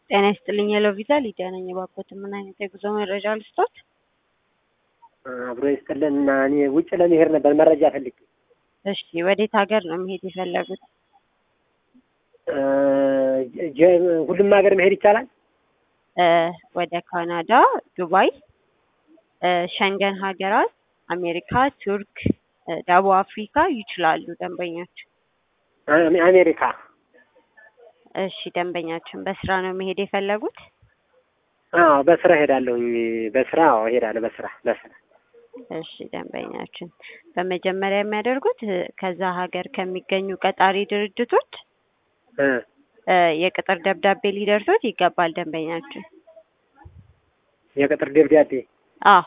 ጤና ይስጥልኝ ሄሎ ቪዛ ሊዲያ ነኝ። እባክዎትን ምን አይነት የጉዞ መረጃ ልስጦት? አብሮ ይስጥልን እና እኔ ውጭ ለመሄድ ነበር መረጃ ፈልጌ። እሺ ወዴት ሀገር ነው መሄድ የፈለጉት? እ ጀ- ሁሉም ሀገር መሄድ ይቻላል? እ ወደ ካናዳ፣ ዱባይ፣ እ ሸንገን ሀገራት፣ አሜሪካ፣ ቱርክ፣ እ ደቡብ አፍሪካ ይችላሉ ደንበኞች። አሜ- አሜሪካ እሺ ደንበኛችን በስራ ነው መሄድ የፈለጉት? አዎ በስራ ሄዳለሁኝ። በስራ አዎ ሄዳለሁ። በስራ በስራ እሺ ደንበኛችን በመጀመሪያ የሚያደርጉት እ ከዛ ሀገር ከሚገኙ ቀጣሪ ድርጅቶች እ እ የቅጥር ደብዳቤ ሊደርሶት ይገባል ደንበኛችን። የቅጥር ደብዳቤ አዎ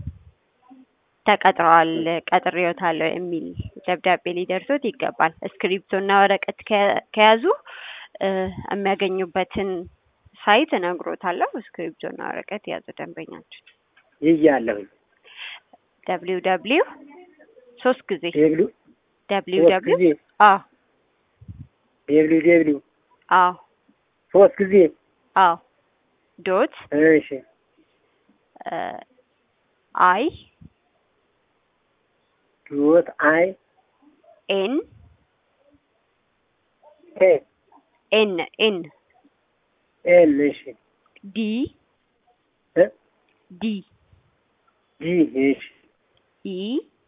ተቀጥረዋል፣ ቀጥሬዎታለሁ የሚል ደብዳቤ ሊደርሶት ይገባል። እስክሪብቶ እና ወረቀት ከ- ከያዙ እ የሚያገኙበትን ሳይት እነግሮታለሁ። እስክሪብቶ እና ወረቀት የያዙ ደንበኛችን ይያለሁኝ። ደብሊው ደብሊው ሶስት ጊዜ ዴብሉ ደብሊው ሶስት ደብሊው ጊዜ አዎ ዴብሉ ዴብሉ አዎ ሶስት ጊዜ አዎ ዶት እሺ እ አይ ዶት አይ ኤን ኤ ኤን ኤን ኤል እሺ ዲ እ ዲ ጂ እሺ ኢ